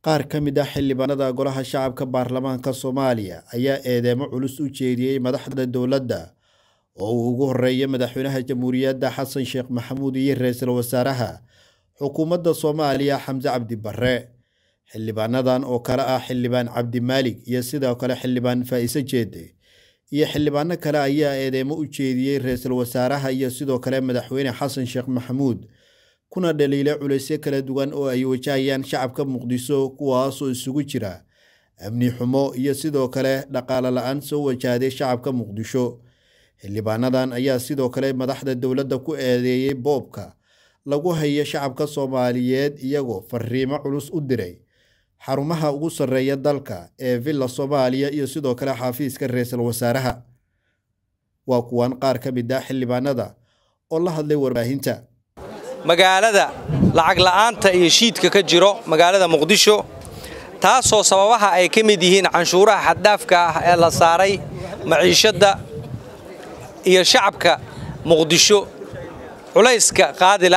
Qaar ka mid ah xildhibaanada Golaha Shacabka Baarlamaanka Soomaaliya ayaa eedeymo culus u jeediyay madaxda dowladda oo uu ugu horeeyo Madaxweynaha Jamhuuriyadda Xasan Sheekh Maxamuud iyo Ra'iisul Wasaaraha Xukuumadda Soomaaliya Xamse Cabdi Barre. Xildhibaanadan oo kale ah Xildhibaan Cabdi Maalig iyo sidoo kale Xildhibaan Faa'ise Jeede iyo xildhibaano kale ayaa eedeymo u jeediyay Ra'iisul Wasaaraha iyo sidoo kale Madaxweyne Xasan Sheekh Maxamuud kuna dhaliilay culaysyo kala duwan oo ay wajahayaan shacabka Muqdisho kuwaasoo isugu jira amni xumo iyo sidoo kale dhaqaale la'aan soo wajahday shacabka Muqdisho. Xildhibaanadan ayaa sidoo kale madaxda dowladda ku eedeeyay boobka lagu hayo shacabka Soomaaliyeed iyagoo fariimo culus u diray xarumaha ugu sarreeya dalka ee Villa Soomaaliya iyo sidoo kale xafiiska Ra'iisul Wasaaraha. Waa kuwan qaar ka mid ah xildhibaanada oo la hadlay warbaahinta. magaalada lacag la'aanta iyo shiidka ka jiro magaalada muqdisho taasoo sababaha ay ka mid yihiin canshuuraha xaddhaafka ah ee la saaray maciishadda iyo shacabka muqdisho culayska qaadila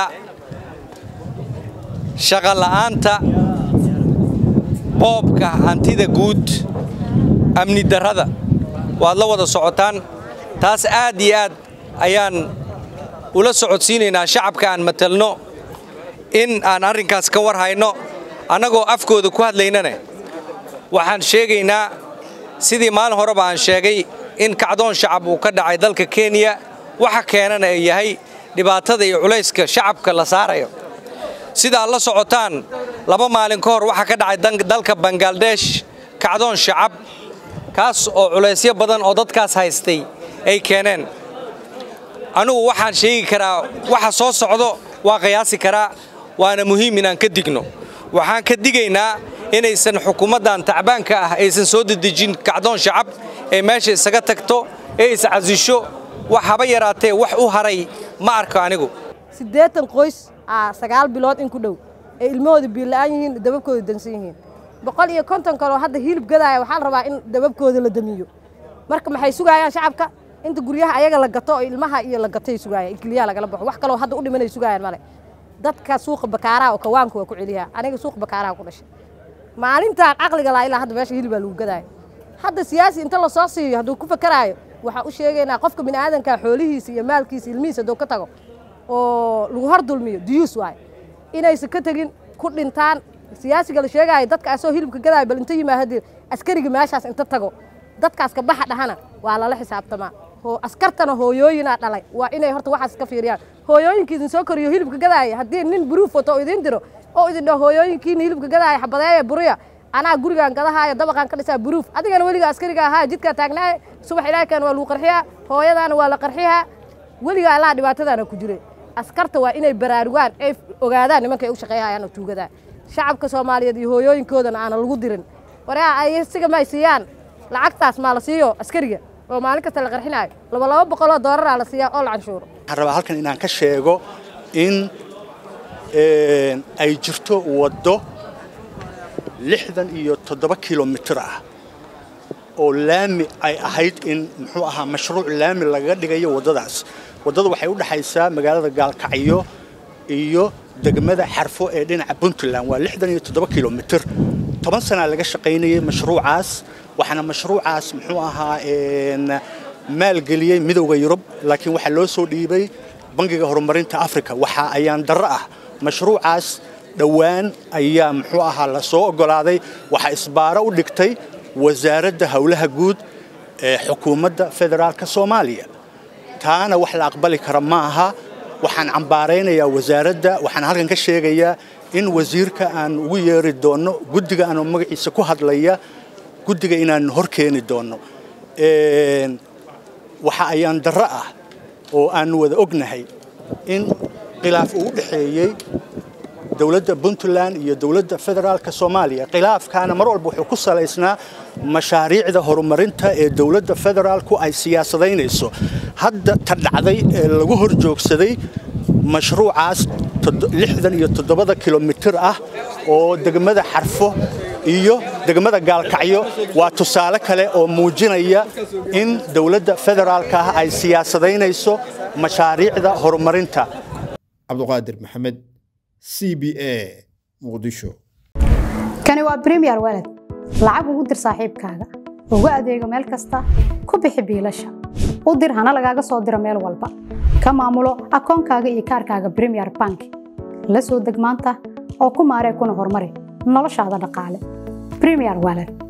shaqo la'aanta boobka hantida guud amni darrada waad la wada socotaan taas aad iyo aad ayaan ula socodsiinaynaa shacabka aan matalno in aan arrinkaas ka war hayno annagoo afkooda ku hadlaynane waxaan sheegaynaa sidii maalin horeba aan sheegay in kacdoon shacab uu ka dhacay dalka kenya waxa keenana ay yahay dhibaatada iyo culayska shacabka la saarayo sidaad la socotaan laba maalin ka hor waxaa ka dhacay dalka bangaladesh kacdoon shacab kaas oo culaysyo badan oo dadkaas haystay ay keeneen anugu waxaan sheegi karaa waxa soo socdo waa qiyaasi karaa waana muhiim inaan ka digno waxaan ka digaynaa inaysan xukuumaddan tacbaanka ah aysan soo dedejin kacdoon shacab ee meesha isaga tagto ee is casisho wax haba yaraatee wax u haray ma arko anigu siddeetan qoys aa sagaal bilood in ku dhow ee ilmahooda biila'aan yihiin dababkooda dansan yihiin boqol iyo konton kaloo hadda hilib gadaaya waxaa la rabaa in dababkooda la damiyo marka maxay sugaayaan shacabka inta guryaha ayaga la gato oo ilmaha iyo la gatay sugaayaan ikliyaa lagala baxo wax kaloo hadda u dhimanay sugaayaan male dadka suuqa bakaaraha oo kawaanka waa ku celiyaa aniga suuqa bakaaraha ku dhashay maalintaan caqliga laa ilaa hadda meesha hilibaa lagu gadaaya hadda siyaasi inta la soo siiyo hadduu ku fakaraayo waxaa u sheegaynaa qofka bini'aadanka xoolihiisa iyo maalkiisa ilmihiisa hadduu ka tago oo lagu hor dulmiyo duyuus waaye inaysan ka tegin ku dhintaan siyaasiga la sheegaayo dadka asoo hilibka gadaayo bal inta yimaahadee askariga meeshaas inta tago dadkaas ka baxa dhahana waa lala xisaabtamaa askartana hooyooyinaa dhalay waa inay horta waxaas ka fiiriyaan hooyooyinka idin soo koriyo hilibka gadaaya haddii nin buruuf wato oo idin diro oo idin dhaho hooyooyinkiina hilibka gadaaya xabadeeya buruya anaa gurigaan gadahaayo dabaqaan ka dhisaa buruuf adigana weliga askariga ahaa jidkaa taagnaaye subax ilaahkan waa lagu qarxiyaa hooyadaana waa la qarxiyaa weligaa allaa dhibaatadaana ku jire askarta waa inay baraarugaan ay ogaadaan nimankay u shaqeeyhayaan oo tuugadaa shacabka soomaaliyeed iyo hooyooyinkoodana aana lagu dirin waraa ay siga may siiyaan lacagtaas maa la siiyo askariga oo maalin kasta la qarxinaayo laba laba boqoloo dooraraa la siiyaa oo la canshuuro waxaan rabaa halkan inaan ka sheego in ay jirto waddo lixdan iyo toddoba kilomitir ah oo laami ay ahayd in muxuu ahaa mashruuc laami lagaga dhigayo waddadaas waddada waxay u dhexaysaa magaalada gaalkacyo iyo degmada xarfo ee dhinaca puntland waa lixdan iyo toddoba kilomitir toban sanaa laga shaqaynayay mashruucaas waxaana mashruucaas muxuu ahaa maalgeliyey midowda yurub laakiin waxaa loo soo dhiibay bangiga horumarinta africa waxa ayaan darro ah mashruucaas dhowaan ayaa muxuu ahaa la soo oggolaaday waxaa isbaaro u dhigtay wasaaradda howlaha guud ee xukuumadda federaalka soomaaliya taana wax la aqbali kara ma aha waxaan cambaaraynayaa wasaaradda waxaan halkan ka sheegayaa in wasiirka aan ugu yeeri doonno guddiga aan magaciisa ku hadlaya guddiga inaan hor keeni doonno waxa ayaan darro ah oo aanu wada ognahay in khilaaf uu u dhexeeyey dowladda puntland iyo dowladda federaalka soomaaliya khilaafkaana mar walba wuxuu ku salaysnaa mashaariicda horumarinta ee dowladda federaalku ay siyaasadaynayso hadda ta dhacday ee lagu hor joogsaday mashruucaas lixdan iyo toddobada kilomitir ah oo degmada xarfo iyo degmada gaalkacyo waa tusaale kale oo muujinaya in dowladda federaalka ah ay siyaasadaynayso mashaariicda horumarinta cabduqaadir maxamed c b a muqdisho kani waa bremiyer walad lacag ugu dir saaxiibkaaga ugu adeego meel kasta ku bixi biilasha u dir hana lagaaga soo diro meel walba ka maamulo akoonkaaga iyo kaarkaaga bremiyer bank la soo deg maanta oo ku maaree kuna horumari noloshaada dhaqaale bremiyer walad